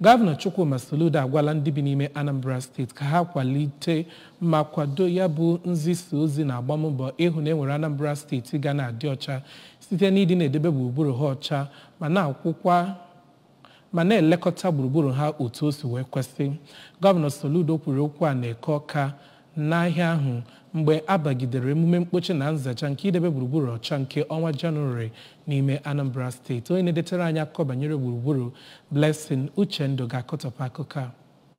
gọvanọ chukwuma soludo agwala ndị bi n'ime anambra steeti ka ha kwalite ma kwado ya bụ nzisa ozi na agbammbọ ịhụ na enwere anambra steeti ga na-adị ọcha site n'ịdị na-edebe gburugburu ha ọcha ma na-akwụkwa ma na-elekọta gburugburu ha otu o si wee kwesị gọvanọ soludo kwuru okwu a na-eke ọka n'ahịa ahụ mgbe a bagidere emume mkpochi na nzacha nke idebe gburugburu ọcha nke ọnwa jenụwarị n'ime anambra steeti onye na-edetara anyị akụkọ banyere gburugburu blessing uchendu ga-akọtọpụ akụkọ a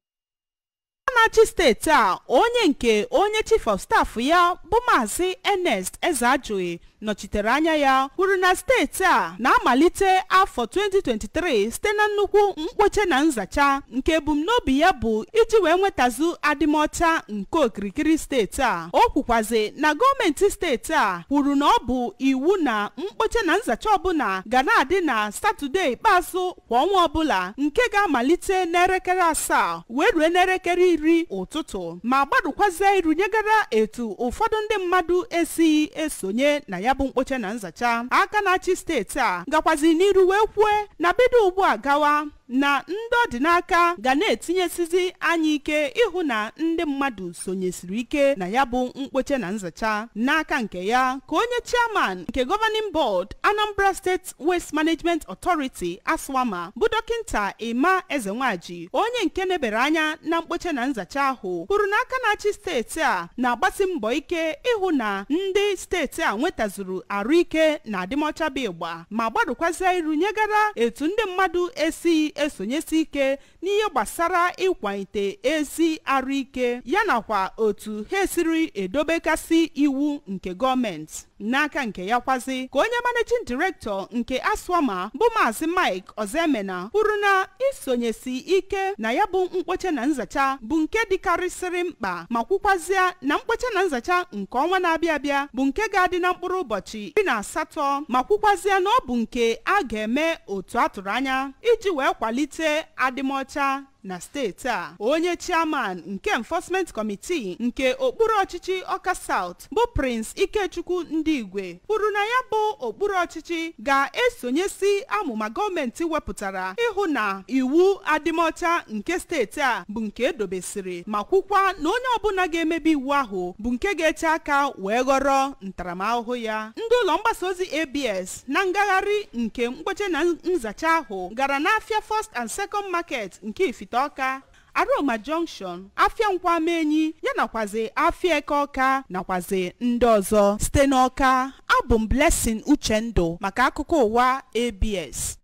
na-achị steeti a onye nke onye chief of staff ya bụ maazị ernest ezeajụghị nọchitere anya ya kwuru na steeti a na-amalite afọ 2023 site na nnukwu mkpoche na nzacha nke ebumnobi ya bụ iji wee nwetazu adịmọcha nke okirikiri steeti a o kwukwazi na gọọmenti steeti a kwuru na ọ bụ iwu na mkpoche na nzacha ọbụla ga na-adị na satọde ikpeazụ kwa ọnwa ọbụla nke ga-amalite n'elekere asaa wee rue n'elekere iri ụtụtụ ma gbadukwazie iru nyegara etu ụfọdụ ndị mmadụ esighị esonye na ya bụ mkpoche na nzacha aka na-achị steeti a gakwazi n'iru wee kwue na bido ugbu a gawa na ndị ọdịnaka ga na-etinyesizi anya ike ịhụ na ndị mmadụ sonyesiri ike na ya bụ mkpoche na nzacha n'aka nke ya ka onye chairman nke governing board Anambra State Waste Management Authority aswama bụ dọkịnta Emma Ezenwaji onye nke nebere anya na mkpoche na nzacha ahụ kwuru na aka na-achị steeti a na-agbasi mbọ ike ịhụ na ndị steeti a nwetazuru arụike na adịmọcha bụ ịgba ma gbadokwazie iru nyegara etu ndị mmadụ esighị esonyesi ike n'ihe gbasara ịkwalite ezi arụike ya nakwa otu ha esiri edobekasị iwu nke gọọmenti n'aka nke ya kwazi ka onye managing director nke aswama bụ maazị mike ozemena kwuru na isonyesi ike na ya bụ mkpoche na nzacha bụ nke dịkarịsịrị mkpa ma kwukwazịa na mkpoche na nzacha nke ọnwa na-abịa abịa bụ nke ga-adị na mkpụrụ ụbọchị iri na asatọ ma kwukwazịa na ọ bụ nke a ga-eme otu a tụrụ anya iji wee kwalite adịmọcha na steeti a onye chairman nke enforcement committee nke okpuru ọchịchị ọka south bụ prince ikechukwu ndị igwe kwuru na ya bụ okpuru ọchịchị ga-esonyesi amụma gọọmenti wepụtara ịhụ na iwu adịmọcha nke steeti a bụ nke edobesiri ma kwukwa na onye ọbụla ga-emebi iwu ahụ bụ nke ga-eche aka wee ghọrọ ntaramahụhụ ya ndị ụlọ mgbasa ozi abs na ngagharị nke mkpoche na nzacha ahụ gara n'afịa first and second market nke ifite ọka aroma junction afịa nkwamenyi ya nakwazi afịa eke ọka nakwazi ndị ọzọ site n'ọka abụ m blessing uchendu maka akụkọ ụwa abs